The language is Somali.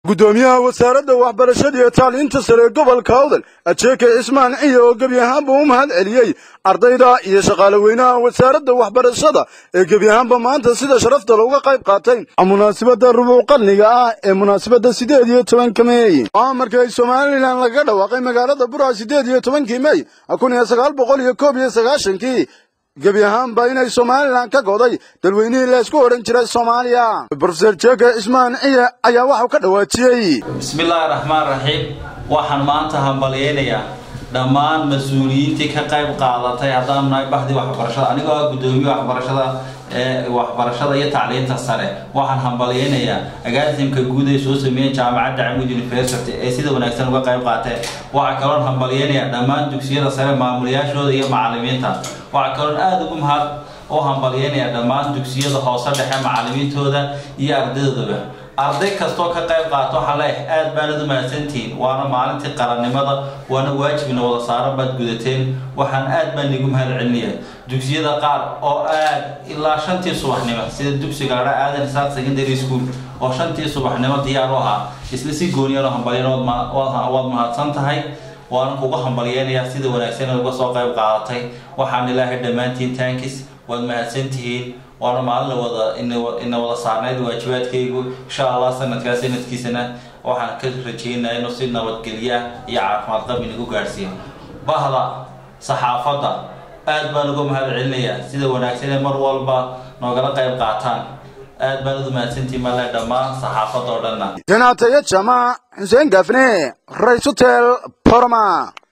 gudoomiyaha wasaaradda waxbarashada iyo tacliinta sare ee gobolka awdal ajeeke cismaan ciyo oo gebi ahaanba u mahad celiyey ardayda iyo shaqaale weynaha wasaaradda waxbarashada ee gebi ahaanba maanta sida sharafta looga qayb qaatay munaasabadda rubuuc qarniga ah ee munaasabadda sideed iyo tobanka meey waa markay somalilan lagaga dhawaaqay magaalada bura sideed iyo tobankii mey kun iyo sagaal boqol iyo koob iyo sagaashankii gebi ahaanba inay somalilan ka goday dalweynihii laysku odhan jiray soomaaliya brofeser jeke cismaan ciye ayaa waxau ka dhawaajiyey bismillaahi raxmaan raxiim waxaan maanta hambalyeynayaa dhammaan mas-uuliyiintii ka qayb qaadatay haddaan nahay bahdii waxbarashada anigoo ah guddoomiye waxbarashada ee waxbarashada iyo tacliinta sare waxaan hambalyeynayaa agaasimka guud ay soo sameeyeen jaamacadda camud university ee sida wanaagsan uga qayb qaateen waxaa kaloon hambalyeynayaa dhammaan dugsiyada sare maamulayaashooda iyo macalimiinta waxaa kaloon aada ugu mahad u hambalyeynayaa dhammaan dugsiyada hoose dhexe macalimiintooda iyo ardaydooda arday kastoo ka qayb qaato waxaa leeyahay aad baanad u mahadsantihiin waana maalintii qarannimada waana waajibna wada saaran baad gudateen waxaan aad baan igu mahad celinayaa dugsiyada qaar oo aad ilaa shantii subaxnimo sida dugsiga adha aadan isaaq secondary school oo shantii subaxnimo diyaar u ahaa isla si gooniyano hambalyan waad mahadsan tahay waana kuga hambalyeynayaa sida wanaagsan uga soo qayb qaadatay waxaan ilaahay dhammaantiin taankis waad mahadsantihiin waana maalin wada ina wada saarnayd waajibaadkaygu insha allah sanadkaa sanadkiisana waxaan ka rajeynaya inuu si nabadgelya iyo caafimaad qab inagu gaadhsiiyo bahda saxaafadda aad baan uga mahad celinayaa sida wanaagsan ee mar walba noogala qayb qaataan aad baan udu mahadsantihiin male dhammaan saxaafadda oo dhanna janaataya jamac xuseen gafne rays hotel borma